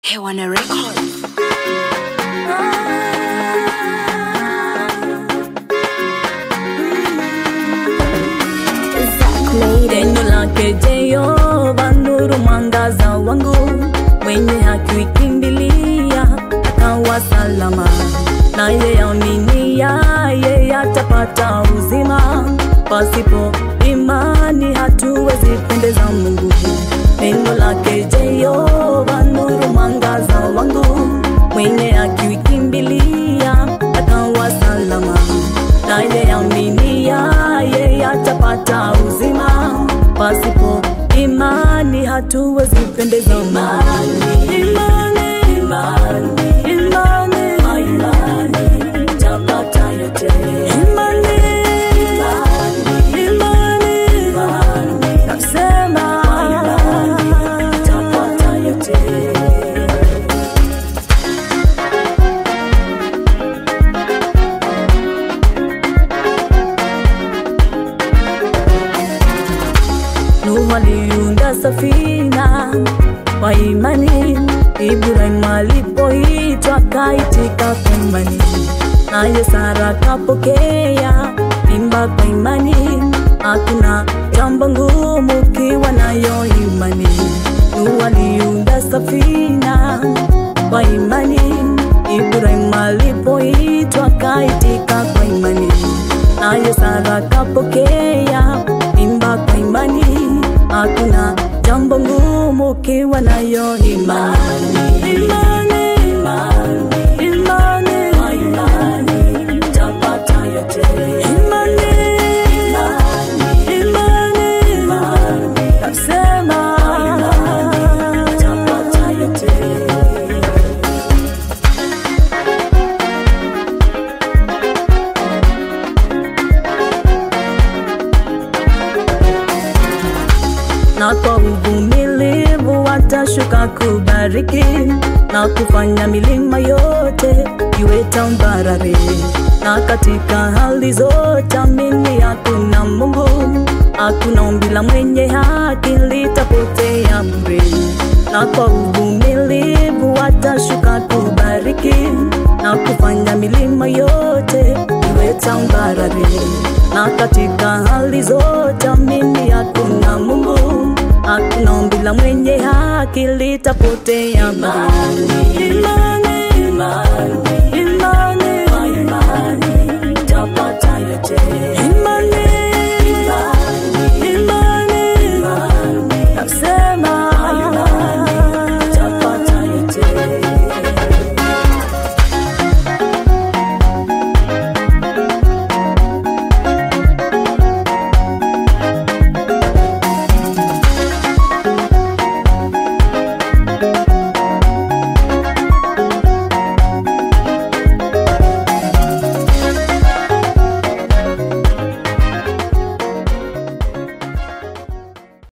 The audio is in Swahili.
Hewana Records. Neno lake Jehova nuru mwangaza wangu, mwenye haki ukimbilia akawa salama, naye aminia yeye atapata uzima. Pasipo imani hatuwezi pendeza Mungu. Neno lake Jehova nuru mwangaza wangu, mwenye haki ukimbilia akawa salama, naye aminia yeye atapata uzima. Pasipo imani hatuwezi pendeza Mungu. Imani, imani, imani, imani, tapata yote. Imani, imani, imani, nasema tapata yote. Nuhu aliunda safina kwa imani, Ibrahim alipoitwa akaitika kwa imani, naye Sara kapokea mimba kwa imani. Hakuna jambo ngumu ukiwa nayo imani. Nuhu aliunda safina kwa imani, Ibrahim alipoitwa akaitika kwa imani, naye Sara kapokea mimba kwa imani. Hakuna jambo ngumu ukiwa nayo imani. Imani, imani, imani, imani, tapata yote. Imani, imani, imani, imani, nasema tapata yote. na kwa uvumilivu watashuka kubariki na kufanya milima yote iwe tambarare. Na katika hali zote amini, hakuna Mungu, hakuna ombi la mwenye haki litapotea bure. Na kwa uvumilivu watashuka kubariki na kufanya milima yote iwe tambarare. Na katika hali zote amini, hakuna Mungu, hakuna ombi la mwenye haki litapotea bure.